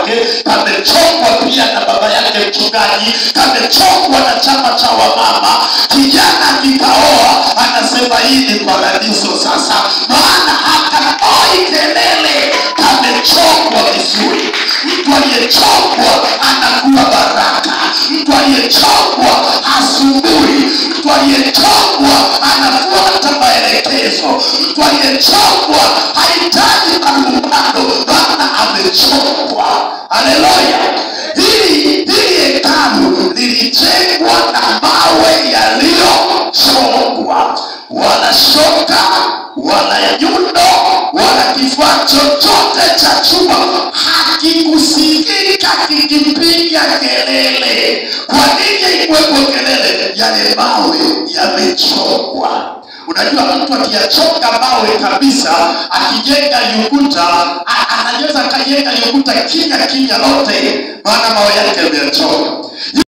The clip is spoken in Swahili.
wake kamechongwa pia na baba yake mchungaji kamechongwa na chama cha wamama kijana kikaoa anasema hii ni paradiso sasa maana hakatoi kelele kamechongwa vizuri mtu aliyechongwa anakuwa baraka mtu aliyechongwa asubuhi mtu aliyechongwa anafuata maelekezo mtu aliyechongwa hahitaji malumbano bana amechongwa haleluya hili hili hekalu lilijengwa na mawe yaliyochongwa wala shoka wala nyundo wala kifaa chochote cha chuma hakikusikika kikipiga kelele kwa nini ikuwepo kelele yale mawe yamechongwa unajua mtu akiyachonga mawe kabisa akijenga yukuta a- anaweza akajenga yukuta kimya kimya lote maana mawe yake yamechongwa